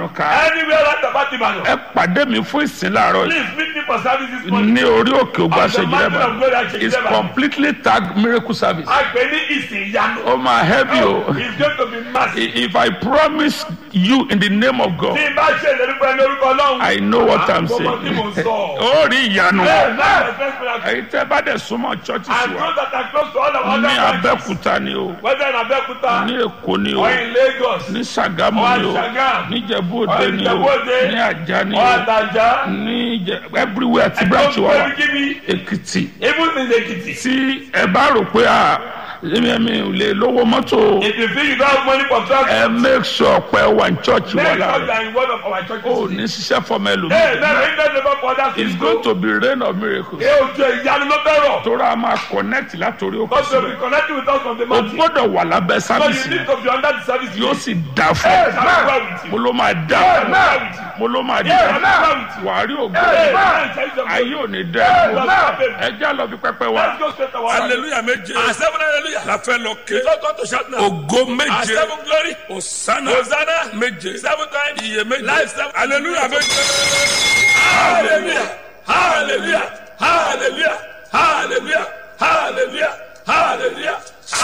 ìbàdàn ká Anywhere right about Ibadan. ẹ pàdé mi fún ìsìn láàárọ̀ yìí Please meet me for service this morning. ní orí òkè ògbà On the mountain of glory ṣèjìlẹ́bà at Ṣèjì it's Lẹ́bà. completely tag miracle service A gbé ní ìsìn ìyanu. ó máa help you It's going to be massive. if I promise you in the name of God Tí n bá ṣe ìlérí pẹ̀lú orúkọ Ọlọ́run. I know what I'm Gbogbo tí mò ń saying sọ. ó rí ìyanu Bẹ́ẹ̀ náà the first miracle. èyí tẹ́ bá dẹ̀ súnmọ́ churches I wa know that I close to all of other ní branches. Abẹ́òkúta ni o Whether in Abeokuta ní Èkó ni o or in Lagos ní Ṣàgámù or ni in o Sagamu ní Ìjẹ̀bú or Òde in ni o Ìjẹ̀bú-Òde ní Àjà ni or o Ataja. ní Ìjẹ- everywhere tí branch wa wà Èkìtì Even in Ekiti. tí ẹ bá rò pé à èmi mi ò lè lówó mọ́tò If you feel you don't have money for transport. ẹ make sure pé ẹ wà ní church wa Make sure you láàárọ̀ are in one of our churches. o ní ṣiṣẹ́ fọmọ Hey, ẹlòmíì now ring that number for others it's to going go. to be rain of miracles Ẹ ò jẹ ìyanu ló fẹ́ rọ̀. tóra a máa connect látòrí òkè God will síbẹ̀ be connecting with us from the o mountain. gbọ́dọ̀ wà lábẹ́ So sábìsì you need to be under the service. yóò sì dà fún Hey, ẹ shall well with mo you. ló máa dà Hey, fún well ẹ with you. mo ló máa dà Yeah, fún well ẹ with you. wà á rí ògo Hey, rẹ man, tell you ayé something. ò ní dẹ́ Hey, ẹ man. ẹ já lọ fi pẹpẹ wa Let's go straight to our hallelujah méje And seven hallelujah. la fẹ́ lọ ké Don't go to shout now. ògo And méje seven glory. òsánà Hosanna. méje Seven times. iye méje Life seven. hallelujah méje Hallelujah. Hallelujah. Hallelujah. Hallelujah. Hallelujah. Hallelujah.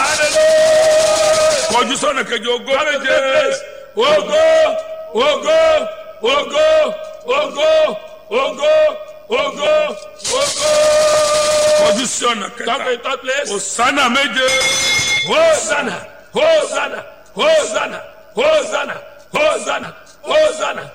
Hallelujah. kọjú sọ́nà kejì ògo méje Ogo, ogo, ogo, ogo, ogo, ogo, ogo. kọjú sọ́nà Come kẹta in third place. òsánà méje Hosanna, Hosanna, Hosanna, Hosanna, Hosanna, Hosanna,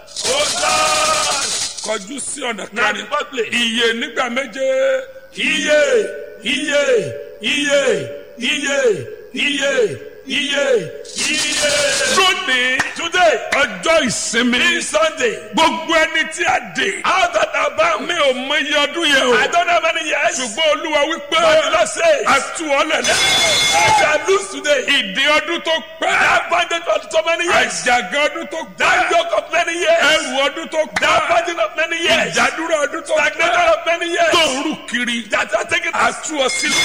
Hosanna. kọjú sí ọ̀nà Now the kẹrin fourth place. iye nígbà méje Iye, iye, iye, iye, iye, iye, iye. lónìí Today, ọjọ́ ìsinmi this Sunday, gbogbo ẹni tí a dè out that are bound, mi ò mọ iye ọdún yẹn o I don't have any years, ṣùgbọ́n olúwa wípé but the Lord says, a tú ọ lẹ̀ lẹ́ I shall lose today. ìdí ọdún tó pẹ́ That bondage for so many years, àjàgà ọdún tó that pẹ́ yoke of many years, ẹrù ọdún tó that pẹ́ burden of many years, ìdádúró ọdún tó stagnation pẹ́ of many years, tó ń rú kiri that are taken a tú ọ sílẹ̀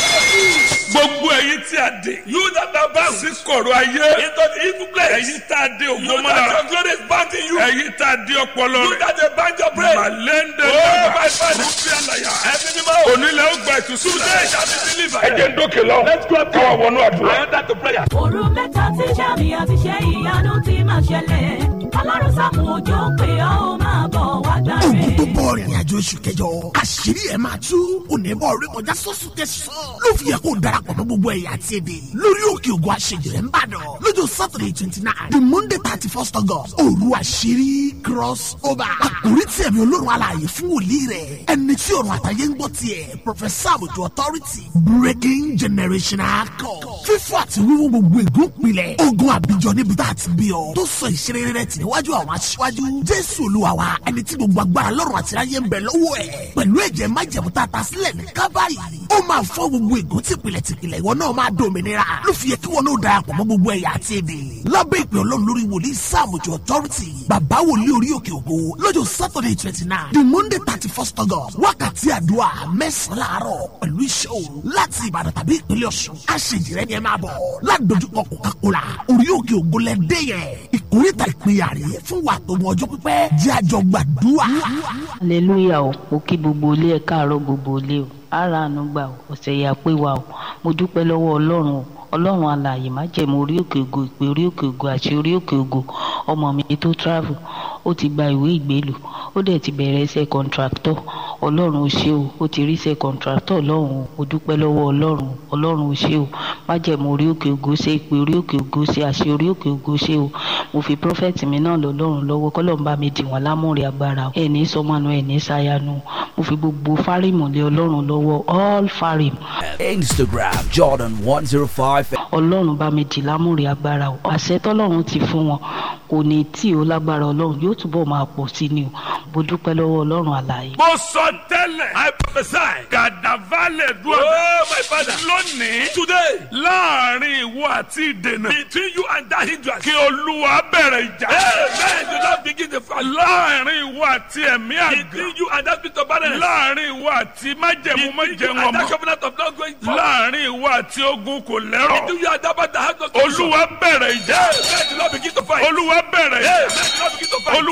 gbogbo ẹ̀yin tí a dè You that are bound sí kọ̀rọ̀ ayé into the evil place. ẹ̀yin tá a dé You ògbó that mọ́ra your glory is bound in you. ẹ̀yin tá a dé ọpọlọ You rẹ̀ that they bind your brain. màlẹ́ndẹ̀ Oh, dàgbà my father. rúbí àlàyà Every animal. onílẹ̀ ó gba ìtúsílẹ̀ Today shall be delivered. ẹ jẹ́ ń dókè lọ káwá wọnú àdúrà. I enter to prayer. òru mẹ́ta tí sàmì àti ṣe ìyanu ti máa ṣẹlẹ̀ ọlọ́run sàmù òjò pé ọ́ ó máa bọ̀ wá gbàre. ogun tó bọ̀ rìnrìn àjò oṣù kẹjọ àṣírí ẹ̀ máa tú onímọ̀ orí kọjá sọ́sù tẹ̀sán ló fi yẹ kó darapọ̀ mọ́ gbogbo ẹ̀yà àti èdè lórí òkè ògùn àṣejìrẹ́ ń bàdàn lọ́jọ́ saturday twenty nine the monday thirty first august òru àṣírí cross over àkórí tí ẹ̀mí olórun alààyè fún wòlíì rẹ̀ ẹni tí ọ̀run àtàyè ń gbọ́ tiẹ̀ professor àbùtù authority breaking generational code fífọ́ àti wíwú gbogbo ègún pilẹ̀ ogun àbíjọ níbi tá a ti bí ọ tó sọ ìṣeré rẹ̀ tì níwájú àwọn aṣíwájú jésù olúwa wa ẹni tí gbogbo agbára lọ́rùn àti ayé ń bẹ lọ́wọ́ ẹ̀ pẹ̀lú ẹ̀jẹ̀ májẹ̀mú tá a ta sílẹ̀ ní kábàárì ó máa fọ́ gbogbo ègún tìpìlẹ̀ tìpìlẹ̀ ìwọ náà máa dòmìnira ló fi yẹ kí wọn náà darapọ̀ mọ́ gbogbo ẹ̀yà àti èdè lábẹ́ ìpè ọlọ́run lórí wòlíì sáàmùjọ authority bàbá wòlíì orí òkè ògo lọ́jọ́ saturday twenty nine the monday thirty first august wákàtí àdúrà mẹ́sàn-án láàárọ̀ pẹ̀lú iṣẹ́ òru láti ìbàdàn tàbí ìpínlẹ̀ ọ̀ṣun aṣèjìrẹ́ ni ẹ máa bọ̀ ládojúkọ coca-cola orí òkè ògo lẹ dé yẹn ìkórìtà ìpínyà rè fún wa tó mọ ọjọ́ pípẹ́ jẹ́ àjọ gbàdúrà. hallelujah o mo kí gbogbo ilé ẹ káàárọ̀ gbogbo ilé o ara àánú gbà o ọ̀sẹ̀ yà pé wa o mo dúpẹ́ lọ́wọ́ ọlọ́run o ọlọ́run alààyè má jẹ̀mú orí òkè ògo ìpè orí òkè ògo àti orí òkè ògo ọmọ mi tó travel ó ti gba ìwé ìgbélù ó dẹ̀ ti bẹ̀rẹ̀ iṣẹ́ kọ̀ǹtractọ̀ ọlọ́run ò ṣe o ó ti rí iṣẹ́ kọ̀ǹtractọ̀ lọ́hùn o mo dúpẹ́ lọ́wọ́ ọlọ́run ọlọ́run ò ṣe o má jẹ̀mú orí òkè ògo ṣe ìpè orí òkè ògo ṣe àṣẹ orí òkè ògo ṣe o mo fi prọfẹ̀tì mi náà lọ́lọ́run lọ́wọ́ kọ́lọ́run bá mi dì wọ́n lámúre agbára ẹ̀ ní sọmọnù ẹ̀ ní sayanu mo fi gbogbo fárímù lé ọlọ́run lọ́wọ́ all fárímù Instagram Jordan 105. ọlọ́run bá mi dì lámúre agbára o àṣẹ tọ́lọ́run ti fún wọn kò ní tí o lágbára ọlọ́run yóò túbọ̀ máa pọ̀ sí ni o mo dúpẹ́ lọ́wọ́ ọlọ́run àlàyé. mo sọ tẹ́lẹ̀ I prophesy. gàdàválẹ̀ dùn Oh, my father. lónìí Today, láàrin ìwọ àti ìdènà between you and that hindrance. kí olúwa bẹ̀rẹ̀ ìjà Amen. Do not begin the fight. láàrin ìwọ àti ẹ̀mí àgbà Between you and that spirit of barrenness. láàrin ìwọ àti májẹ̀mú Between you májẹ̀mú and that ọmọ covenant of not going forward. láàrin ìwọ àti ogun kò lẹ́rọ̀ Between you and that man that has no olúwa bẹ̀rẹ̀ ìjà Amen. Do not begin to fight. olúwa bẹ̀rẹ̀ ìjà Amen. Do not begin to fight. olúwa